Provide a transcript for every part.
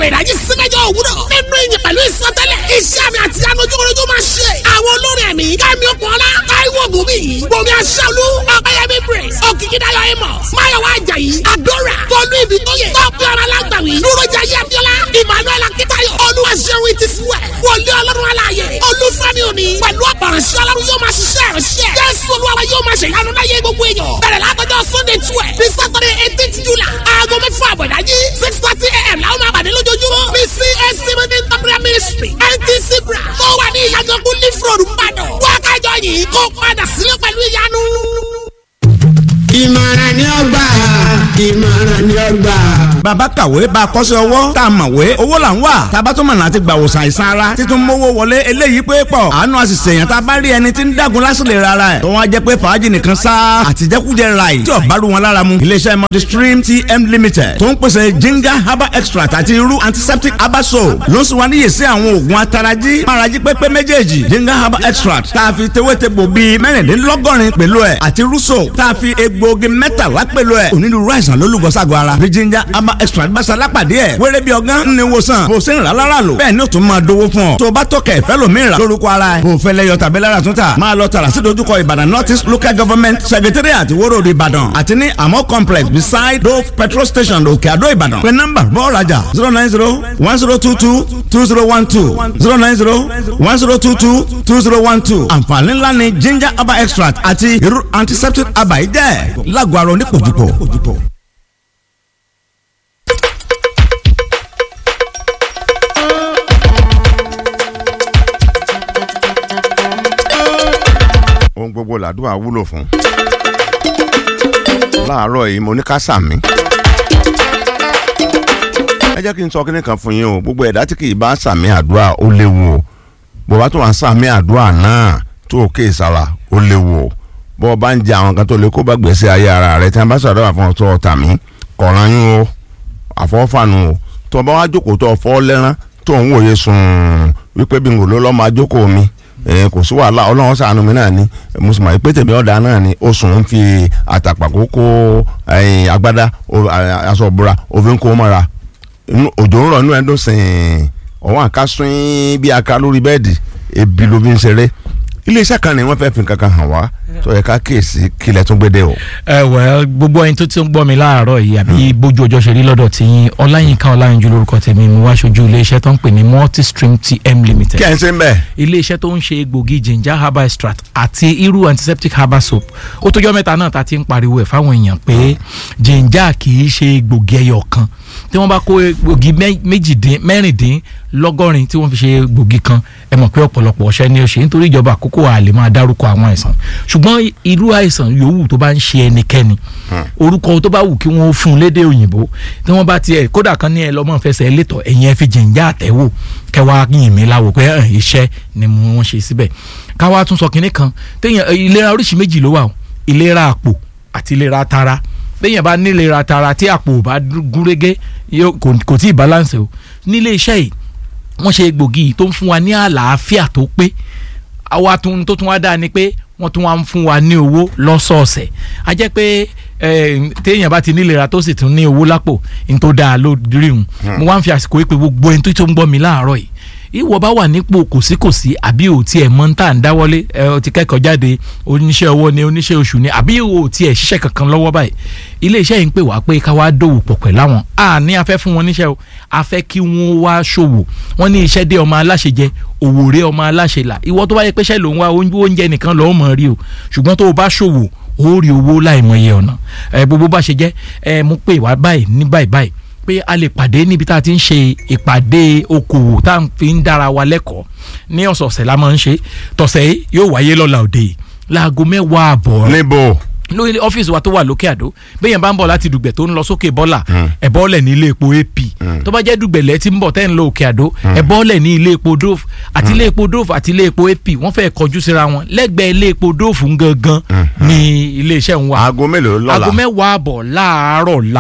àwẹ̀ ìdájí sí mẹ́jọ òwúrọ̀ nínú ìyìn pẹ̀lú ìsọtẹ́lẹ̀ iṣẹ́ àmì àti anujúkọ̀rọ̀jú máa ṣe àwọn olórin ẹ̀mí kẹ́mi ọ̀pọ̀lá táíwò gòmí gòmí aṣáálú ọ̀pẹ̀yẹmí praise òkìkídáyọ̀ amos máyọ̀wá ajayi adora tọ́lú ibi tó yẹ tọ́pẹ́ ọ̀rọ̀ alágbàwí dúrójà yẹ abiola emmanuel akitayo olúwaṣẹ́wó ti fúwẹ̀ wọlé ọlọ́run aláàyè olúfẹ́mi òní pẹ̀lú ọ̀pọ̀ránṣẹ́ ọlọ́run yóò máa ṣiṣẹ́ ìránṣẹ́ jésù olúwa yóò máa ṣe ìyanu láyé gbogbo èèyàn bẹ̀rẹ̀ látọjọ́ sunday twelve ní saturday eighteen july aago mẹ́fà àbọ̀dájí six thirty a.m. làwọn máa pàdé lójoojúmọ́ ní cac meeting temporary ministry ntc bra tó wà ní ìyàgànkú leaf road mbàdàn wákàjọ yìí kó padà sílé pẹ̀lú ìyanu. ìmọ̀ràn ni ó gbà ìmọ̀ràn ni ó gbà. bàbá kàwé bá a kọ́ṣẹ́ ọwọ́ tá a mọ̀wé owó là ń wà tábà tó mọ̀nà àti gbà wòsàn àìsàn ara títún mówó wọlé eléyìí pé pọ̀ àánú àṣìṣe èèyàn tá a bá rí ẹni tí ń dàgún lásìlè rárá ẹ̀ tó wọ́n á jẹ́ pé fàájì nìkan sá àtijẹ́kújẹ ráì tí ọ̀bá rú wọn lára mu iléeṣẹ́ multistream tm limited tó ń pèsè ginger herbal extract àti irú antiseptic herbal soap ló ń sùn wá níyè sí àwọn oògùn atarají márají pépé méjèèjì ginger herbal extract tá a fi tewétegbò bíi mẹ́rìndínlọ́gọ́rin pẹ̀lú ẹ̀ àti irú soap tá a fi egbòogi mẹ́tàlá pẹ̀lú ẹ̀ onírúurú àìsàn ló lùgọ́sàgọ́ ara bí ginger herbal extract bá salápàdé ẹ̀ wéré bí ọgán ní wòsàn bó ṣe ń rà lára lò bẹ́ẹ̀ ni ó tún máa dówó fún ọ tó o bá tọkẹ̀ fẹ́ lómi rà lórúkọ ara ẹ̀ bó fẹ́ lẹ́yọ tàbí lára tún tà máa lọ tààrà sí dojúkọ ìbàdàn north east local government secretariat ìwóró ìbàdàn àti ní àmọ́ complex beside dove petrol station òkè àdó ìbàdàn pé nọ́mbà bọ́ọ̀ rajà zero nine zero one zero two two two zero one two zero nine zero one zero two two two zero one two àǹfààní ńlá ni ginger herbal extract àti irú antiseptic herbal yìí jẹ́ lágọ̀ọ́ ara onípòjúpò. ohun gbogbo làdúrà wúlò fún. láàárọ̀ yìí mo ní ká sàmí. ẹ jẹ́ kí n sọ kíní kan fún yín o gbogbo ẹ̀dá tí kì í bá sàmí àdúrà ó léwu o bó bá tó wà ń sàmí àdúrà náà tó o kéè sára ó léwu o bó o bá ń jẹ àwọn kan tó lè kó bá gbèsè ayé ara rẹ tí wọn bá sọ̀rọ̀ àfọ̀n tó ọ̀tà mí kọ̀ọ̀ràn yín o àfọ̀fànù o tó o bá wá jókòó tó o fọ́ lẹ́rán tó ń wòye sùn wípé bí n kò ló lọ́ máa jókòó mi kò sí wàhálà ọlọ́run ṣàánú mi náà ni mo sì mọ̀ pé tèmi ọ̀dà náà ni oṣù ń fi àtàpàkò kó agbádá aṣọ ìbora òfin kó mọ́ra òjò ń rọ̀ inú ẹ̀ ń dùn sìn ọ̀wọ́n àkásùn bí aka lórí bẹ́ẹ̀dì ebi ló fi ń ṣeré iléeṣẹ́ kan ni wọ́n fẹ́ fi kankan hàn wá tó yẹ ká kíyèsí kílẹ̀ tún gbédè o. ẹ wẹ gbogbo ẹni tó ti ń gbọ́ mi láàárọ̀ yìí àbí bójú ọjọ́ ṣe rí lọ́dọ̀ tí yín ọláyínká ọláyínjú lórúkọ tèmi mo wá ṣojú iléeṣẹ́ tó ń pè ní multistream tm limited. kí ẹ̀ ń ṣe ń bẹ̀. iléeṣẹ́ tó ń ṣe egbògi ginger herbal extract àti irú antiseptic herbal soap ó tójọ́ mẹ́ta náà ta ti ń pariwo ẹ̀ fáwọn èèyàn pé ginger kì í ṣe egbògi ẹyọ kan tí wọ́n bá kó egbògi mẹ́rìndínlọ́gọ́rin tí wọ́n fi ṣe egbògi kan ẹ mọ̀ pé ọ̀pọ̀lọpọ̀ ọṣẹ́ ni ó ṣe nítorí ìjọba àkókò àlè máa dárúkọ àwọn àìsàn ṣùgbọ́n irú àìsàn yòówù tó bá ń ṣe ẹnikẹ́ni orúkọ tó bá wù kí wọ́n fún un lédè òyìnbó tí wọ́n bá tiẹ̀ kódà kan ní ẹ lọ́mọ fẹsẹ̀ létọ̀ ẹ̀yìn ẹ fi jìnjà àtẹ̀wò kẹwàá yìn mí láwo pé iṣẹ́ ni wọ́n ṣe síbẹ̀ káwá tún sọ kinní kan téèyàn ìlera oríṣi méjì ló wà o ìlera àpò àti ìlera tara béèyàn bá nílera tara tí àpò ò bá gúnrégé kò tí ì balance o nílé iṣẹ́ yìí wọ́n ṣe egbògi tó ń fún wa ní àlàáfíà tó pé àwa tó tún wá dáa ni pé wọ́n tún wá ń fún wa ní owó lọ́sọ̀ọ̀sẹ̀ a jẹ́ pé téèyàn bá ti nílera tó sì tún ní owó lápò ní tó dáa ló rí un mo wá ń fi àsìkò yìí pé gbogbo ẹni tó ń gbọ́ mi láàárọ̀ yìí ìwọ bá wà nípò kòsíkòsí àbí ò tiẹ̀ mọ́ ń tà ń dáwọ́lé ẹ ọ ti kẹ́kọ̀ọ́ jáde oníṣẹ́ ọwọ́ ni oníṣẹ́ oṣù ni àbí ò tiẹ̀ ṣiṣẹ́ kankan lọ́wọ́ báyìí iléeṣẹ́ yìí ń pè wá pé ká wá dòwò pọ̀ pẹ̀ láwọn a ní afẹ́ fún wọn níṣẹ́ o a fẹ́ kí wọ́n wá ṣòwò wọ́n ní iṣẹ́ dé ọmọ aláṣẹ jẹ òwò rẹ ọmọ aláṣẹ là ìwọ tó bá yẹ pé iṣẹ́ lòun wá oúnjẹ nìkan lọ́ọ́ mọ̀ rí o ṣùgbọ́n tó o bá ṣòwò ó rí owó láìmọye ọ̀nà ẹ gbogbo bá ṣe jẹ́ ẹ mú pé wá báyìí ní báyìí báyìí pé a lè pàdé níbi tá a ti ń ṣe ìpàdé okòwò tá a fi ń dára wa lẹ́kọ̀ọ́ ní ọ̀sọ̀ọ̀sẹ̀ la máa ń ṣe tọ̀sẹ̀ yìí yóò wáyé lọ́la òde yìí láago mẹ́wàá àbọ̀ níbo lórí ọ́fíìsì wa tó wà lókè àdó bẹ́ẹ̀ yẹn bá ń bọ̀ láti dùgbẹ̀ tó ń lọ sókè bọ́là ẹ̀ bọ́ọ̀lẹ̀ ní ilé epo ap tó bá jẹ́ dùgbẹ̀lẹ̀ tí ń bọ̀ tẹ́ ń lọ òkè àdó ẹ̀ bọ́ọ̀lẹ̀ ní ilé epo dove àti ilé epo dove àti ilé epo ap wọ́n fẹ́ kọjú síra wọn lẹ́gbẹ̀ẹ́ ilé epo dove gangan ní iléeṣẹ́ ń wà aago mélòó lọ́la aago mẹ́wàá àbọ̀ láàárọ̀ la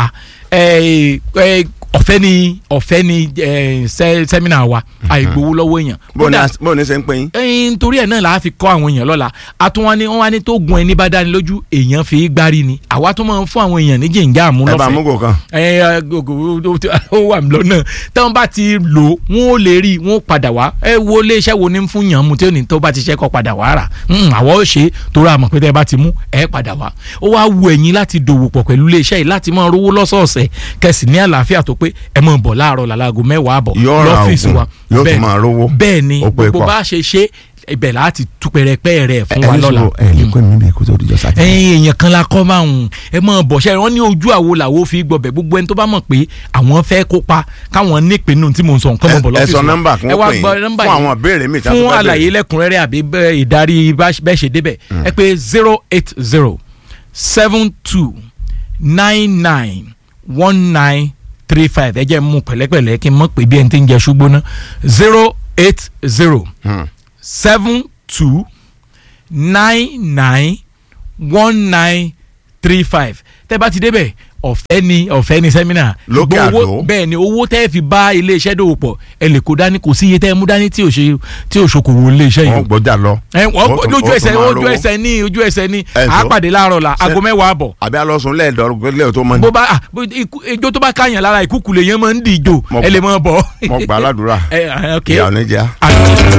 ẹ ẹ ọ̀fẹ́ ni ọ̀fẹ́ ni ẹ sẹ sẹ́mínà wa àìgbowó lọ́wọ́ èèyàn. bó ní Kódà, as- bó ní ṣe ń pín yín. ẹyin torí ẹ náà la fi kọ́ àwọn èèyàn lọ́la àtúnwá ni wọ́n wá ní tó gun ẹni bá dání lójú èèyàn fi gbárí ni àwa tó máa ń fún àwọn èèyàn ní jìnjà àmú ẹ bá lọ́fẹ̀ẹ́ amúgò kan. ẹ gògò ó wà mí lọ́nà táwọn bá ti lò wọ́n ó lè rí wọ́n ó padà wá ẹ wo iléeṣẹ́ wo ní ń fún yàn mú tí ó ní tó bá ti ṣẹ́kọ̀ padà wá rà Mm, àwọ̀ ó ṣe torí àmọ̀ pé tẹ́ ẹ bá ti mú ẹ padà wá ó wá wu ẹ̀yin láti dòwò pọ̀ pẹ̀lú iléeṣẹ́ yìí láti máa rówó lọ́sọ̀ọ̀sẹ̀ kẹsì ní àlàáfíà tó pé ẹ máa bọ̀ láàárọ̀ làlágo mẹ́wàá àbọ̀ Yóò ra lọ́fíìsì oògùn, wa yóò tún Bẹ́ẹ̀ ni, máa rówó. bẹ́ẹ̀ ni Ó pé gbogbo pọ̀. bá ṣe ṣe ibẹ̀ láti tú pẹrẹpẹ rẹ̀ fún ẹ wa ní lọ́la sọ ẹ lè pín mi bí kó tó dijọ́ sátidé. ẹyin èèyàn kan la kọ́ máa ń ẹ mọ̀ bọ̀ ṣe wọ́n ní ojú àwo làwo fi gbọ̀bẹ̀ gbogbo ẹni tó bá mọ̀ pé àwọn fẹ́ kópa káwọn nípinnu tí mo ń sọ nǹkan mọ̀ bọ̀ ẹ lọ́fíìsì sọ wa. nọ́mbà kún ẹ wá pè gbọ́ yín nọ́mbà fún yìí àwọn ìbéèrè mi tí a tún fún fẹ́ àlàyé béèrè. lẹ́kùnrẹ́rẹ́ àbí bẹ́- ìdarí bá- bẹ́ẹ̀ ṣe débẹ̀ ẹ pé zero eight zero seven two nine nine one nine three five ẹ jẹ́ mú pẹ̀lẹ́pẹ̀lẹ́ kí n mọ̀ pé bí ẹni tí ń jẹ ṣùgbọ́n zero eight zero Hmm. seven two nine nine one nine three five tẹ́ bá ti débẹ̀ ọ̀fẹ́ ni ọ̀fẹ́ ni sẹ́mínà Lókè Ṣùgbọ́n owó- Àdó. bẹ́ẹ̀ ni owó tẹ́ fi bá iléeṣẹ́ dòwò pọ̀ ẹ lè kó dání kò sí iye tẹ́ ẹ mú dání tí ò ṣe tí ò ṣokòwò iléeṣẹ́ yìí wọn o gbọ́jà lọ. ẹ wọ́n Ó tún- lójú ó ẹsẹ̀ tún máa ojú rówó. ẹsẹ̀ ní ojú ẹsẹ̀ ní Ẹ sọ. àápàdé láàárọ̀ la Ṣé- aago mẹ́wàá àbọ̀ àbí alọ́sùn lẹ́ẹ̀dọ́rùn tó mọ́ ni. bó bá ah, bó- ikú- ijó tó bá káyàn lára ìkúkú lè yẹn máa ń di ìjó Mo ẹ lè gbà- máa bọ̀. mo gbà á ládùúrà ẹ ẹ, ok ìyá oníjà. Ah.